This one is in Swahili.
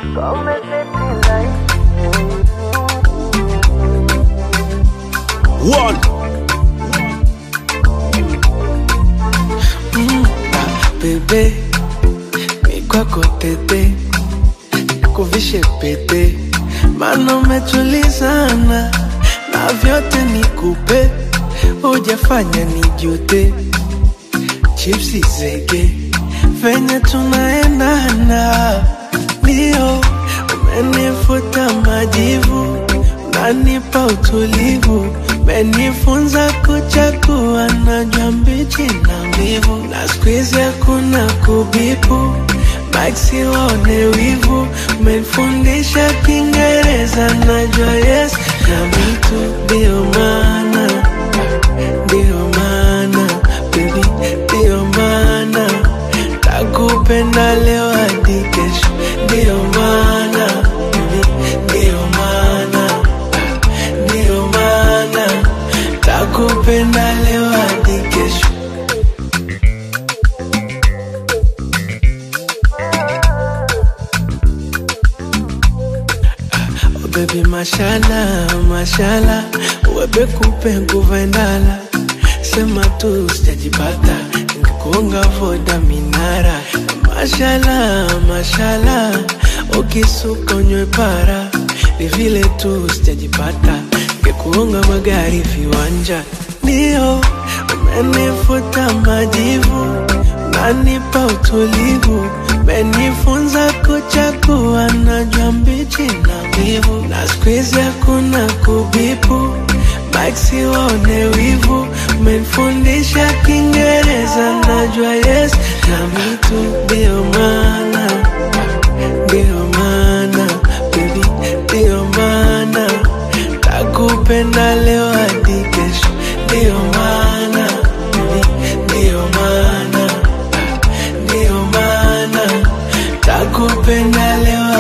One. bebe mi kwako tete kuvishe pete mana umetulizana na vyote nikupe hujafanya nijute chipsi zege venye tunaendana ndio umenifuta majivu unanipa utulivu umenifunza kuchakua najua mbichi na mbivu na skuizi hakuna kubipu maksi waone wivu umenifundisha kiingereza najua yes na mitu ndio maana ndio maana baby ndio maana takupenda leo hadi kesho ndio maana baby ndio maana ndio maana takupenda leo hadi kesho Oh baby mashala mashala webe kupe nguva ndala sema tu sijajipata ningekuonga voda minara mashala mashala ukisuka unywe para ni vile tu sijajipata ngekuonga magari viwanja ndio umenifuta majivu unanipa utulivu umenifunza kuchakua najua mbichi na mbivu na skuizi hakuna kubipu maksi waone wivu umenifundisha kiingereza najua yes na mitu ndio maana ndio maana baby ndio maana takupenda leo hadi kesho ndio maana baby ndio maana ndio maana takupenda leo